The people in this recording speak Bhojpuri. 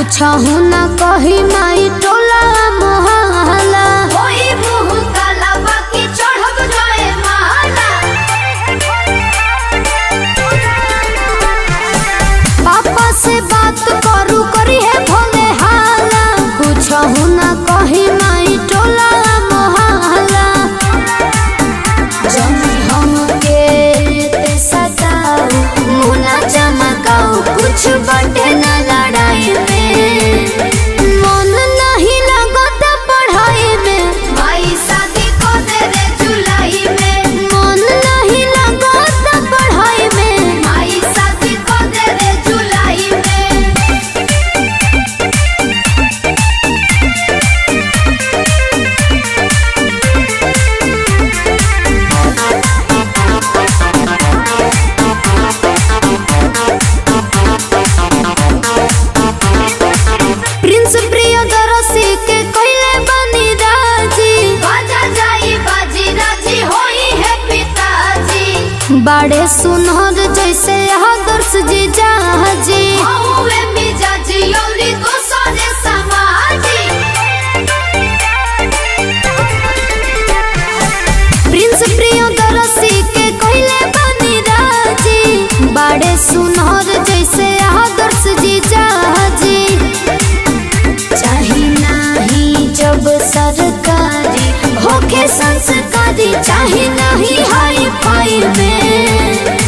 कुछहु न कही माई टोला मोहल्ला होई मुँह काला बाकी चढ़ब जाए माला पापा से बात करू करी है भोले हाला कुछहु न कही माई टोला मोहल्ला जब हमके ते सताओ मुना चमकाओ कुछ बटे न लड़ाई में मन नहीं लगत पढ़ाई में माई शादी को दे रे जुलाई में मन नहीं लगत पढ़ाई में माई शादी को दे रे जुलाई में प्रिंस प्रियदर्शी के कइले बनी राजी बाजा जाई बाजी राजी होई है पिताजी बड़े सुनहर जैसे आदर्श जी जाजी हौवे मिजाजी औरी दोसरे समाजी प्रिंस प्रियदर्शी के कइले बनी राजी बड़े सुनहर जैसे आदर्श जी जाजी चाही नाही जब सरकारी होके संस्कारी चाही नहीं हाई फाई में